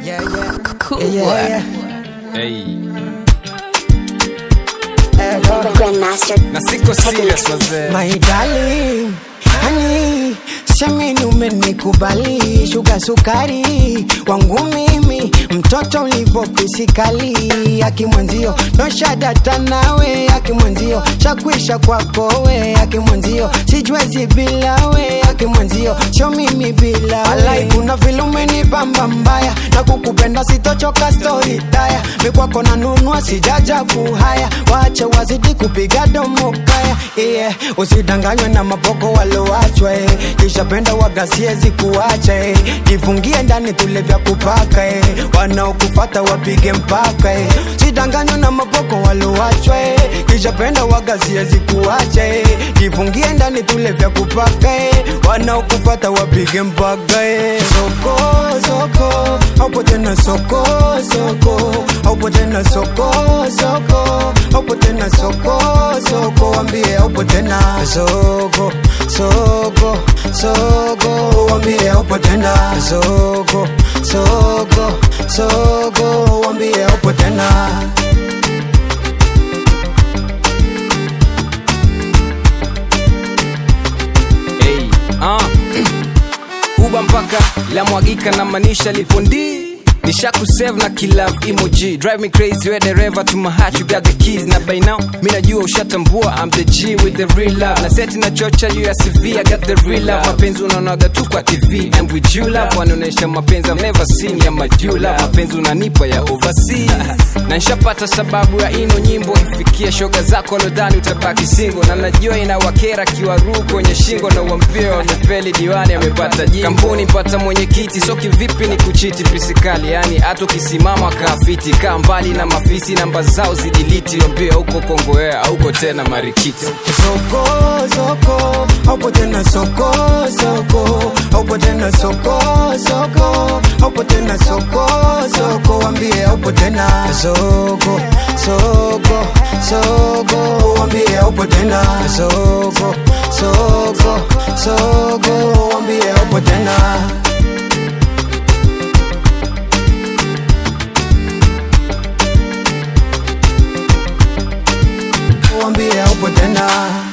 Yeah, yeah. Cool Yeah, boy. yeah, Hey. yeah. Eh, The Grandmaster. Na siko serious wazee. My darling, honey, semeni umenikubali, shuga sukari wangu mimi, mtoto ulivyopisikali, akimwenzio noshadata nawe, akimwenzio chakwisha kwako we, akimwenzio sijwezi bila we, akimwenzio sio mimi bila we. Alai, kuna vile umenipamba mbaya na kukupenda sitochoka story taya mikwako nanunua sijaja kuhaya wache wazidi kupiga domo kaya yeah. usidanganywe na maboko waloachwa eh. kisha penda wagasiezi kuacha eh. jifungie ndani tule vya kupaka eh. wanaokufata wapige mpaka eh. sidanganywe na maboko waloachwa eh. kisha penda wagasiezi kuacha eh. jifungie ndani tule vya kupaka eh. wanaokufata wapige mpaka eh. soko soko hapo tena soko soko hapo tena soko soko hapo tena soko soko wambie hapo tena soko soko soko wambie hapo tena soko soko soko wambie hapo tena Hey. Ah. Uba mpaka la mwagika na manisha lipondi nishakusave na kilove emoji drive me crazy we dereva to my heart you got the keys na by now mi najua ushatambua I'm the G with the real love na seti na chocha juu ya CV I got the real love mapenzi unaonaga tu kwa TV and with you love wanaonyesha mapenzi I've never seen ya majuu love mapenzi unanipa ya overseas na nishapata sababu ya ino nyimbo ifikia shoga zako lodhani utabaki singo na najua inawakera kiwaruu kwenye shingo na uambie wamefeli diwani amepata jimbo kampuni pata mwenyekiti so kivipi ni kuchiti pisikali yani hata ukisimama kaafiti kaa mbali na mafisi namba zao zidiliti wambie huko kongoea auko tena marikiti soko soko hapo tena soko soko hapo tena soko soko hapo tena soko soko wambie hapo tena soko soko soko wambie hapo tena soko soko soko wambie hapo tena wambie hapo tena